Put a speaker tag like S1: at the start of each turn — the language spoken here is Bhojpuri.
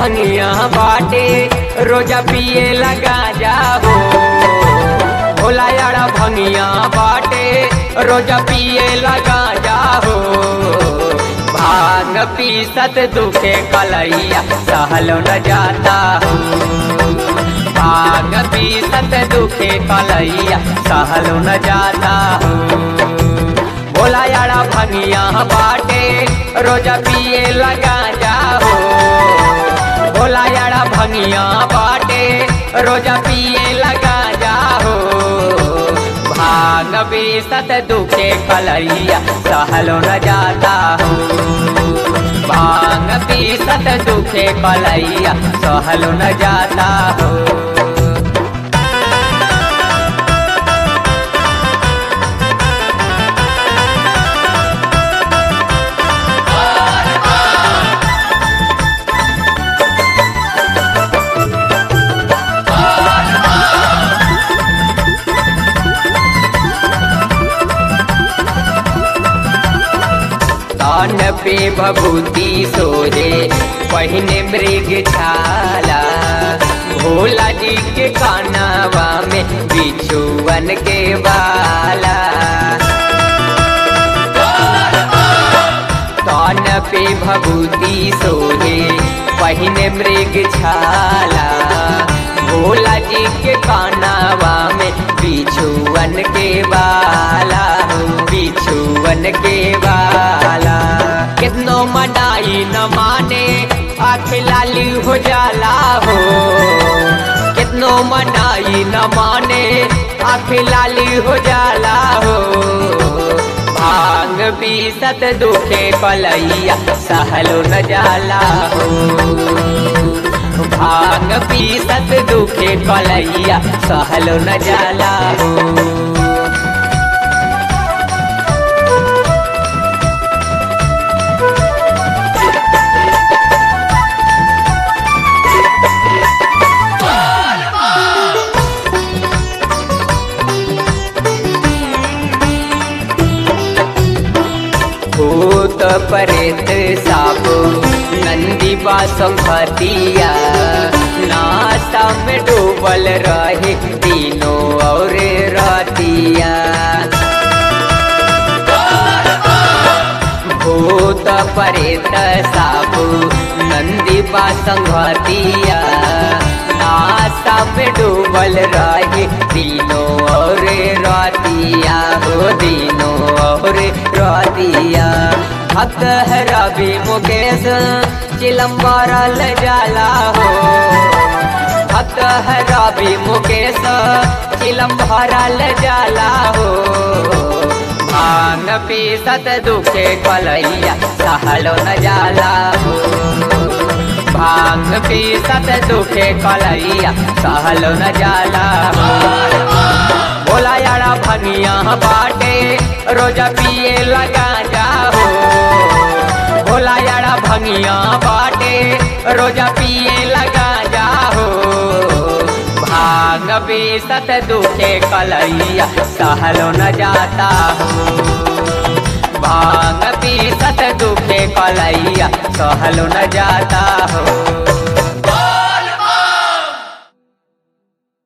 S1: भंगिया बाटे रोजा पिए लगा जाओ भोला यारा भंगिया बाटे रोजा पिए लगा जाओ भांग पीसत दुखे कलैया सहलो न जाता हूँ भांग पीसत दुखे कलैया सहलो न जाता हूँ भोला यारा भंगिया बाटे रोजा पिए लगा जाओ भोला यारा भंगिया बाटे रोजा पिए लगा जाओ भांग बीसत दुखे कलैया सहलो न जाता हूँ भांग बीसत दुखे कलैया सहलो न जाता हूँ कान पे भभूति सोहे पहिने मृग छाला भोला जी के कानावा में बिछुअन के बाला कान पे भभूति सोहे पहिने मृग छाला भोला जी के कानावा में बिछुअन के बाला बिछुअन के बाला कितनो मनाई न माने आँख लाली हो जाला हो कितनो मनाई न माने आँख लाली हो जाला हो भांग पीसत दुखे कलैया सहलो न जाला हो भांग पीसत दुखे कलैया सहलो न जाला हो भूत परेत साबो नंदी बासंखतिया नासा में डूबल रहे दिनों और रातिया भूत परेत साबो नंदी बासंखतिया नासा में डूबल रहे दिनों और रातिया हो दिनों और रातिया भक्त है रवि मुकेश चिलम्बरा ल जाला हो भक्त है रवि मुकेश चिलम्बरा ल जाला हो भांग पीसत दुखे कलैया सहलो न जाला हो भांग पीसत दुखे कलैया सहलो न जाला हो भोला यारा भनिया बाटे रोजा पिए लगा जाओ भोला यारा भनिया बाटे रोजा पिए लगा जाओ भांग बेसत दुखे कलैया सहलो न जाता हो भांग बेसत दुखे कलैया सहलो न जाता